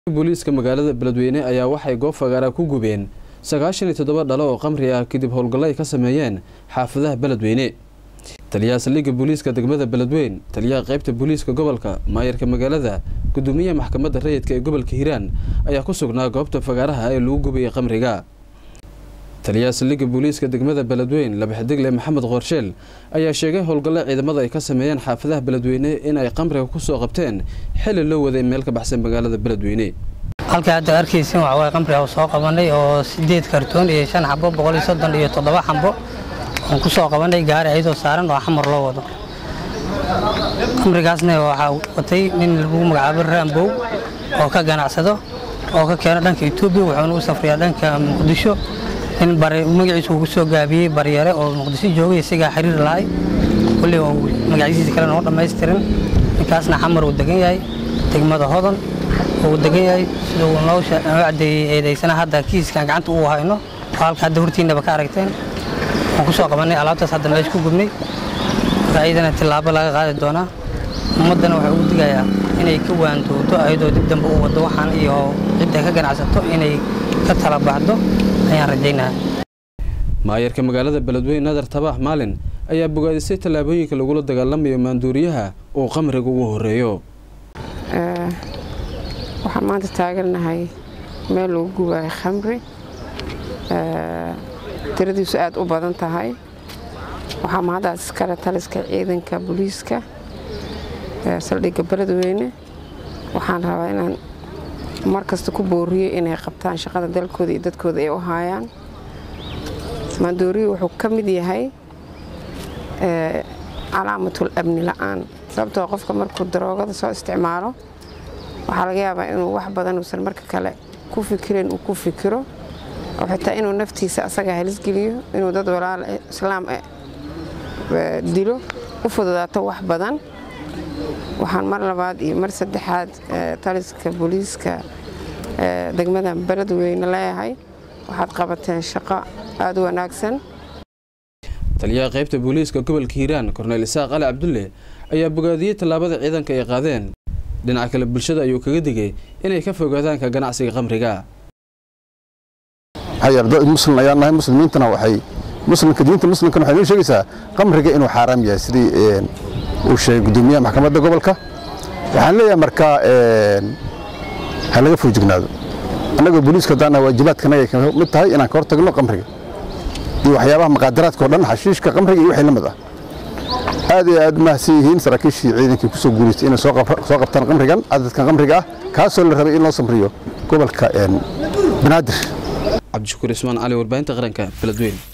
booliiska magaalada beledweyne ayaa waxay goob fagaara ku gubeen sagaashan iyo toddoba dhalo oo qamri ah kadib howlgallo ay ka sameeyeen xaafadaha beledweyne taliyaha saldhigga booliiska degmada beledweyn taliyaha qaybta booliiska gobolka maayarka magaalada gudoomiyaha maxkamadda rayidka ee gobolka hiiraan ayaa ku sugnaa goobta fagaaraha ee lagu gubayay qamriga taliyaha saldhigga booliiska degmada beledweyn labaxdigle maxamed qoorsheel ayaa sheegay howlgallo ciidamada ay ka sameeyeen xaafadaha beledweyne in ay qamriga kusoo qabteen xili loo waday meel ka baxsan magaalada beledweyne halka hadda arkaysin waxa waye qamriga soo qabanay oo sideed kartoon iyo shan xabo boqol iyo soddon iyo toddoba xabo oon ku soo qabanay gaari ayadoo saaran oo xamar loo wado qamrigaasna waxaa watay nin lagu magacaabo raambow oo ka ganacsado oo ka keeno dhanka etoobiya wuxuuna u safriyaa dhanka muqdisho nin magaciisu ugu soo gaabiyey baryare oo muqdisho joogay isagaa xiriir lahay kulli magaciisiisa kale noo dhammaystirin ninkaasna xamar uu degan yahay degmada hodan uu degan yahay sida uu noo cadeeyey eedaysana hadda kiiskan gacanta uu hayno oo halka hadda hortiinaba ka aragteen waan ku soo qabanay alaabtaas hadda meesha ku gubnay ayadana tillaabo laga qaadi doonaa ummaddana waxay ugu digayaa inay ka waantooto ayadoo dib dambe u waddo waxaan iyo cidda ka ganacsato inay ka tala baxdo ayaan rajaynaha maayarka magaalada beledweyne nadar tabaax maalin ayaa bogaadisay tallaabooyinka lagula dagaalamayo maanduuriyaha uu qamriga ugu horeeyo waxaan maanta taagannahay meel lagu gubayo khamri tiradiisu aad u badan tahay waxaa mahaddaas iskale taliska ciidanka booliiska saldhigga beledweyne waxaan rabaa inaan mar kasta ku booriyo inay qabtaan shaqada dalkooda iyo dadkooda ay u haayaan maandooriyu wuxuu ka mid yahay calaamatul amni la'aan sababtoo qofka markuu daroogada soo isticmaalo waxaa laga yaabaa inuu wax badan uusan marka kale ku fikirin uu ku fikiro oo xitaa inuu naftiisa asaga halisgeliyo inuu dad walaal islaam dilo u fududaato wax badan waxaan mar labaad iyo mar saddexaad taliska booliiska degmada beledweyne leeyahay waxaad qabateen shaqo aada u wanaagsan taliyaha qaybta booliiska gobolka hiiraan korneyl isaaq cali cabdulle ayaa bogaadiyey tallaabada ciidanka ay qaadeen dhinaca kale bulshada ayuu kaga digay inay ka fogaadaan ka ganacsiga qamriga muslim ayaan nahay muslimiintana waxay muslimka diinta muslimkana waxay noo sheegaysaa qamriga inuu xaaraam yahay sidii uu sheegay gudoomiyaha maxkamadda gobolka waxaan leeyahay markaa ha laga foojignaado annagoo booliiska haddaan waajibaadkanaga ka mid tahay inaan ka hortagno qamriga iyo waxyaabaha maqaadaraadka o dhan xashiishka qamriga iyo wixii la mid ah aad iyo aad mahadsan yihiin saraakiishii ciidankii ku soo guulaystay inay soo qabtaan qamrigan cadadkan qamriga ah kaasoo la rabay in loo samriyo gobolka banaadir cabdishakuur ismaan cali warbaahinta qaranka beledweyn